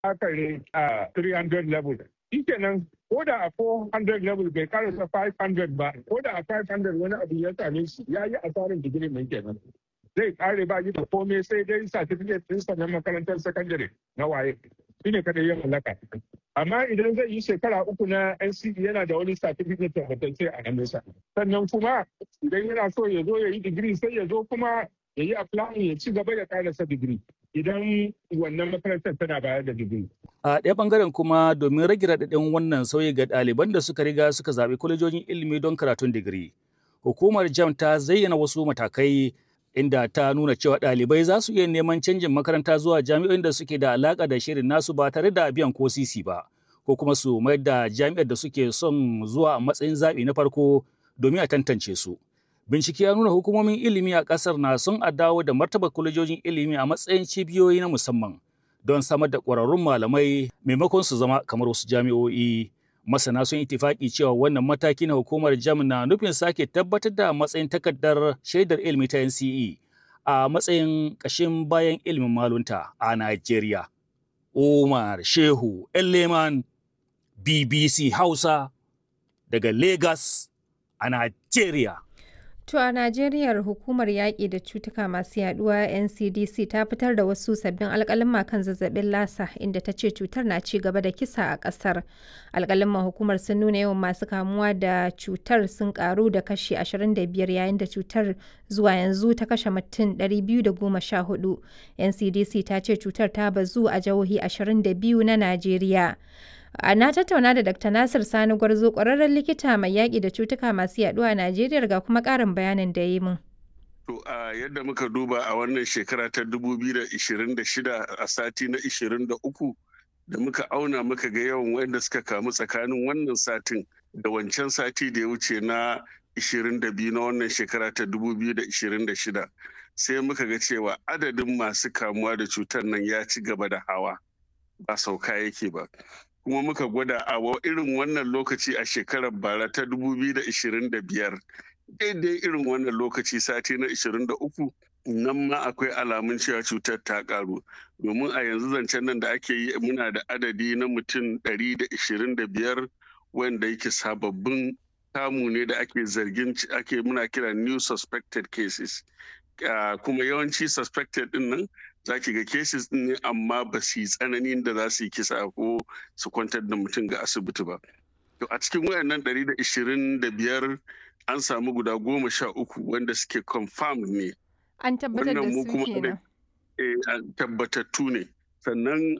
akare a 300 level. Shi kenan ko da a 400 level bai karasa 500 ba, ko da a 500 wani abu ya same shi ya yi asarin digiri nan kenan. Zai kare ba yi da komai sai dai certificate ɗinsa na makarantar sakandare na waye. Shi ne kada ya mallaka. Amma idan zai yi shekara uku na NCE yana da wani certificate tabbatacce a hannunsa. Sannan kuma idan yana so ya zo ya yi digiri sai ya zo kuma ya yi applying ya ci gaba ya karasa digiri. Idan wannan makarantar tana bayar da digiri. A ɗaya ɓangaren kuma domin rage raɗaɗin wannan sauyi ga ɗaliban da suka riga suka zaɓi kwalejojin ilimi don karatun digiri. Hukumar JAM ta zayyana wasu matakai inda ta nuna cewa ɗalibai za su iya neman canjin makaranta zuwa jami'o'in da suke da alaƙa da shirin nasu ba tare da biyan ko sisi ba, ko kuma su mayar da jami'ar da suke son zuwa a matsayin zaɓi na farko domin a tantance su. Bincike ya nuna hukumomin ilimi a ƙasar na son a dawo da martaba kwalejojin ilimi a matsayin cibiyoyi na musamman don samar da ƙwararrun malamai maimakon su zama kamar wasu jami'o'i. Masana sun itifaki cewa wannan mataki na hukumar jam na nufin sake tabbatar da matsayin takardar shaidar ilimi ta NCE a matsayin ƙashin bayan ilimin malunta a Najeriya. Umar Shehu Elleman BBC Hausa daga Lagos a Najeriya. To a Najeriya hukumar yaƙi da cutuka masu yaduwa NCDC ta fitar da wasu sabbin alƙalin kan zazzabin lasa inda ta ce cutar na ci gaba da kisa a ƙasar. Alƙalin hukumar sun nuna yawan masu kamuwa da cutar sun ƙaru da kashi 25 yayin da cutar zuwa yanzu ta kashe mutum 214. NCDC ta ce cutar ta bazu a jihohi 22 na Najeriya. Na tattauna da Dr. Nasir Sani Gwarzo ƙwararren likita mai yaƙi da cutuka masu yaɗuwa a Najeriya ga kuma ƙarin bayanin da ya yi mun. To a yadda muka duba a wannan shekara ta 2026 a sati na 23 da muka auna muka ga yawan wanda suka kamu tsakanin wannan satin da wancan sati da ya wuce na 22 na wannan shekara ta 2026 sai muka ga cewa adadin masu kamuwa da cutar nan ya ci gaba da hawa ba sauka yake ba. kuma muka gwada a irin wannan lokaci a shekarar bara ta 2025 daidai irin wannan lokaci sati na 23 nan ma akwai alamun cewa cutar ta karu domin a yanzu zancen nan da ake yi muna da adadi na mutum 125 wanda yake sababbin kamu ne da ake zargin ake muna kira new suspected cases kuma yawanci suspected din nan za ki ga cases din ne amma ba su yi tsananin da za su yi kisa ko su kwantar da mutum ga asibiti ba. To a cikin wayannan 125 an samu guda goma sha uku wanda suke confirmed ne. An tabbatar da su kenan. tabbatattu ne. Sannan